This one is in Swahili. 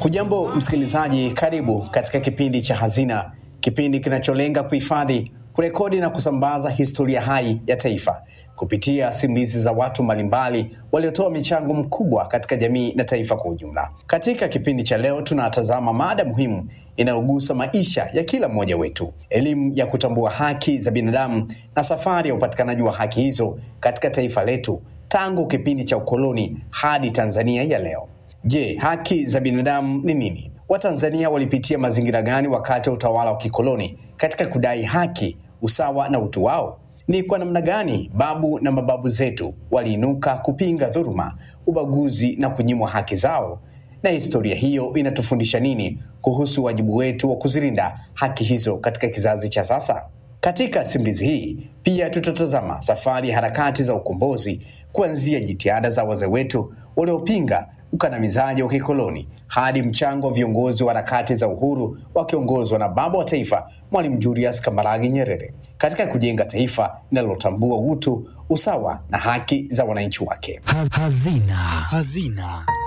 Hujambo msikilizaji, karibu katika kipindi cha Hazina, kipindi kinacholenga kuhifadhi, kurekodi na kusambaza historia hai ya taifa kupitia simulizi za watu mbalimbali waliotoa michango mkubwa katika jamii na taifa kwa ujumla. Katika kipindi cha leo, tunatazama mada muhimu inayogusa maisha ya kila mmoja wetu, elimu ya kutambua haki za binadamu na safari ya upatikanaji wa haki hizo katika taifa letu tangu kipindi cha ukoloni hadi Tanzania ya leo. Je, haki za binadamu ni nini? Watanzania walipitia mazingira gani wakati wa utawala wa kikoloni katika kudai haki, usawa na utu wao? Ni kwa namna gani babu na mababu zetu waliinuka kupinga dhuluma, ubaguzi na kunyimwa haki zao? Na historia hiyo inatufundisha nini kuhusu wajibu wetu wa kuzilinda haki hizo katika kizazi cha sasa? Katika simulizi hii pia tutatazama safari ya harakati za ukombozi kuanzia jitihada za wazee wetu waliopinga ukandamizaji wa kikoloni hadi mchango wa viongozi wa harakati za uhuru wakiongozwa na baba wa taifa Mwalimu Julius Kambarage Nyerere katika kujenga taifa linalotambua utu, usawa na haki za wananchi wake. Hazina. Hazina.